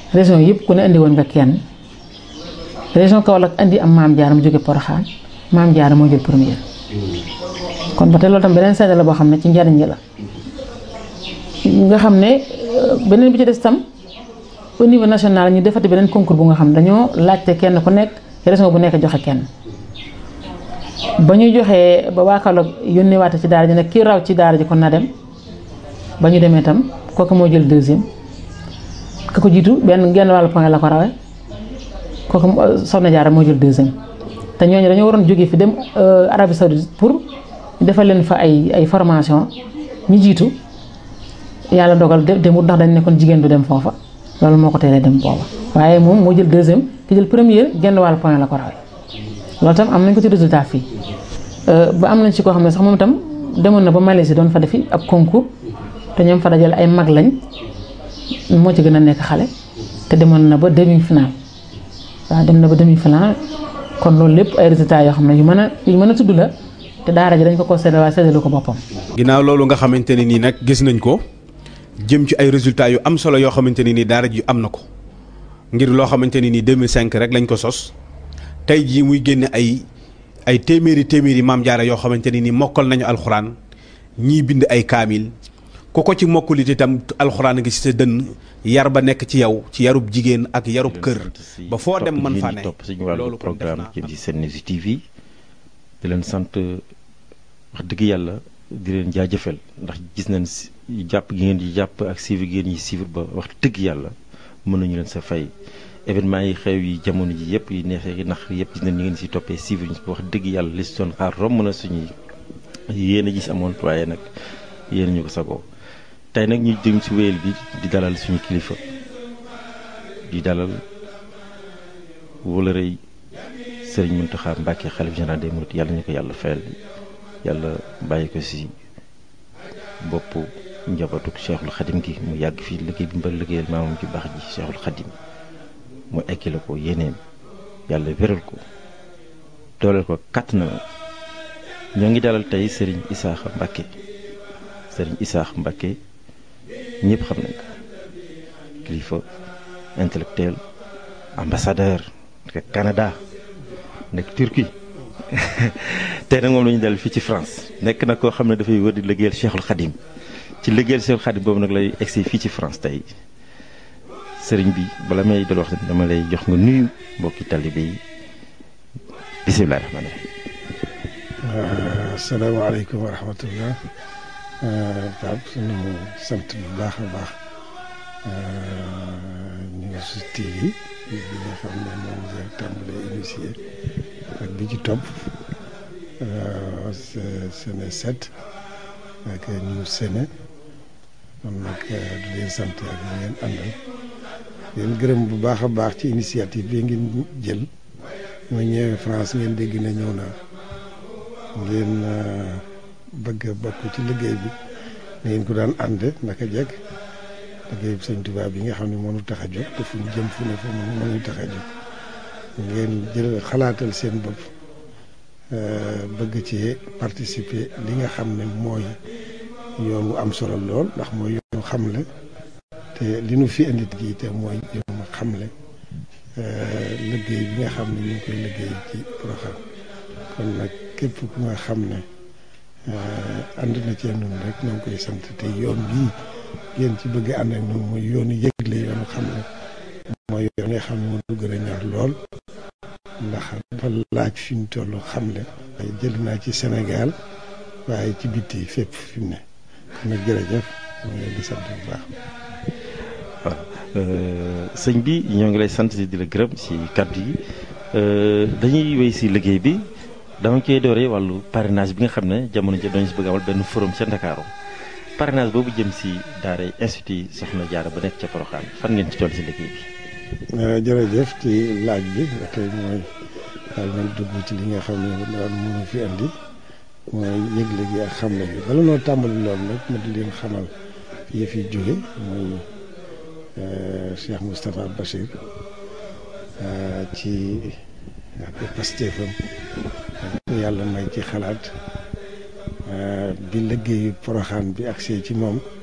région yëpp ku ne indi woon nga kenn région Kaolack indi am maam Diarra mu jóge Porokhane maam Diarra moo jël première kon ba tey loolu tam beneen seede la boo xam ne ci njariñ la nga xam ne beneen bi ci des tam au niveau national ñu defati beneen concours bu nga xam ne dañoo laajte kenn ku nekk région bu nekk joxe kenn ba ñu joxee ba waa Kaolack yónnee waate ci daara ji nag kii raw ci daara ji kon na dem ba ñu demee tam kooku moo jël deuxième ka ko jiitu benn genn wàllu point la ko rawee kooku Soxna Jaara moo jël deuxième te ñooñu dañoo waroon jógee fi dem Arabie Saoudite pour defal leen fa ay ay formation ñi jiitu yàlla dogal demut ndax dañ nekkoon jigéen du dem foofa loolu moo ko teelee dem booba waaye moom moo jël deuxième ki jël première genn wàllu point la ko rawee loolu tam am nañ ko ci résultat fii ba am nañ ci koo xam ne sax moom itam demoon na ba Malaisie doon fa defi ab concours te ñoom fa dajale ay mag lañ moo ci gën a nekk xale te demoon na ba demi final waaw dem na ba demi final kon loolu lépp ay résultats yoo xam ne yu mën a yu mën a tudd la te daara ji dañ ko ko séddale waaye séddalu ko boppam. ginnaaw loolu nga xamante ne nii nag gis nañ ko jëm ci ay résultats yu am solo yoo xamante ne nii daara ji am na ko ngir loo xamante ne nii 2005 rek lañ ko sos tey jii muy génne ay ay téeméeri téeméeri maam jaara yoo xamante ne nii mokkal nañu alxuraan ñii bind ay kaamil. ku ko ci mokkulit itam alxuraan ngi ci sa dënn yar ba nekk ci yow ci yarub jigéen ak yarub kër ba foo dem man faa ne topp suñu wàllu programme jëm ci seen Niassy TV di leen sant wax dëgg yàlla di leen jaajëfal ndax gis nañ jàpp gi ngeen di jàpp ak suivre gi ngeen di suivre ba wax dëgg yàlla mën nañu leen sa fay événement yi xew yi jamono ji yëpp yi neexee yi nax yëpp gis nañ ni ngeen si toppee suivre ñu wax dëgg yàlla li si doon xaar romb na suñuy yéen a gis amoon waaye nag yéen ñu ko sagoo tey nag ñu jëm ci wéyal bi di dalal suñu kilifa di dalal wóolërëy sëriñ Mountakha Mbacké xalif général des mourides yàlla ñu ko yàlla fayal yàlla bàyyi ko ci bopp njabootu Cheikhul Khadim gi mu yàgg fii liggéey bi mba liggéeyal maamam ci baax ji Cheikhul Khadim mu ekkile ko yéeneem yàlla wéral ko dooleel ko kàtt na ñoo ngi dalal tey sëriñ Isaaxa Mbacké sëriñ Isaax Mbacké ñëpp xam nañ ko kilifa intellectuel ambassadeur nekk Canada nekk Turquie tey nag moom la ñu dal fii ci France nekk na koo xam ne dafay wër di liggéeyal Cheikhul Khadim ci liggéeyal Cheikhul Khadim boobu nag lay egsi fii ci France tey sëriñ bi bala may dal wax dama lay jox nga nuyu mbokki talibé yi bisimilah rahmaani rahiim. asalaamaaleykum wa rahmatullah. Pape sunu sant bu baax a baax Niassy TV bi nga xam ne moom nga tàmbalee initié ak bi ci topp Séné 7 ak ñu Séné kon nag di leen sant ak ñu ngeen àndal leen gërëm bu baax a baax ci initiative bi ngeen jël ma ñëwee France ngeen dégg na ñëw naa ngeen bëgg a bokk ci liggéey bi ngeen ko daan ànd naka jekk liggéey bi sëñ Tuubaa bi nga xam ne mënu tax a jóg te fu ñu jëm fu ne fu mu mënu tax a jóg ngeen jël xalaatal seen bopp bëgg ci participer li nga xam ne mooy yoon wu am solo lool ndax mooy yoonu xamle te li nu fi indi gi te mooy yoonu xamle liggéey bi nga xam ne ñu ngi koy liggéey ci Porokhane kon nag képp ku nga xam ne ànd na cee noonu rek ñoo ngi koy sant te yoon bii ngeen ci bëgg ànd ak noonu mooy yoonu yëgle yoonu xam ne mooy yoon nga xam ne moo gën a ñor lool ndax dafa laaj fi ñu toll xam ne waaye jël naa ci Sénégal waaye ci bitti fépp fi mu ne kon nag jërëjëf moo ngi leen di sant bu baax waaw sëñ bi ñoo ngi lay sant di la gërëm ci kàddu yi dañuy wéy ci liggéey bi dama koy dooree wàllu parrainage bi nga xam ne jamono ji dañu si bëgg amal benn forum ca Ndakaaru parrainage boobu jëm si daara institut Soxna Jaara ba nekk ca Porokhane fan ngeen ci toll si liggéey bi. jërëjëf ci laaj bi tey mooy daal man dugg ci li nga xam ne daal mënu fi andi mooy yëgle gi ak xamle bi bala noo tàmbali loolu nag ma di leen xamal fi fi jóge mooy Cheikh Moustapha Bachir ci ak pastéefam yàlla may ci xalaat bi liggéeyu Porokhane bi agsee ci moom